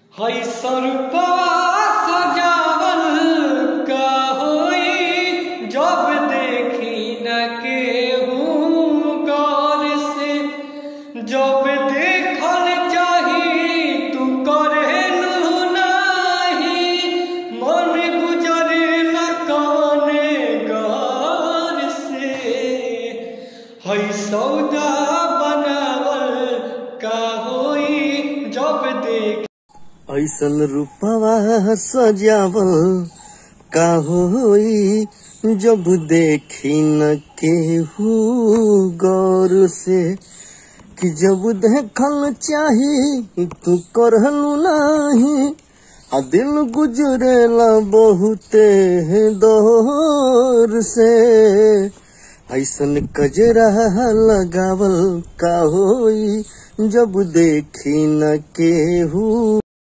हई सरपा सजावल का होई जब देखी न केहू गौर से जब देखल चाही तू करेलू नाही मन गुजरेला कौने गौर से हई सौदा बनावल का होई जब देख ऐसन रूपवा सजावल का होई जब देखी न केहू गौर से कि जब देखल चाही तू करलू नाही आ दिल गुजरेला बहुते दौर से ऐसन कजरा लगावल का होई जब देखी न केहू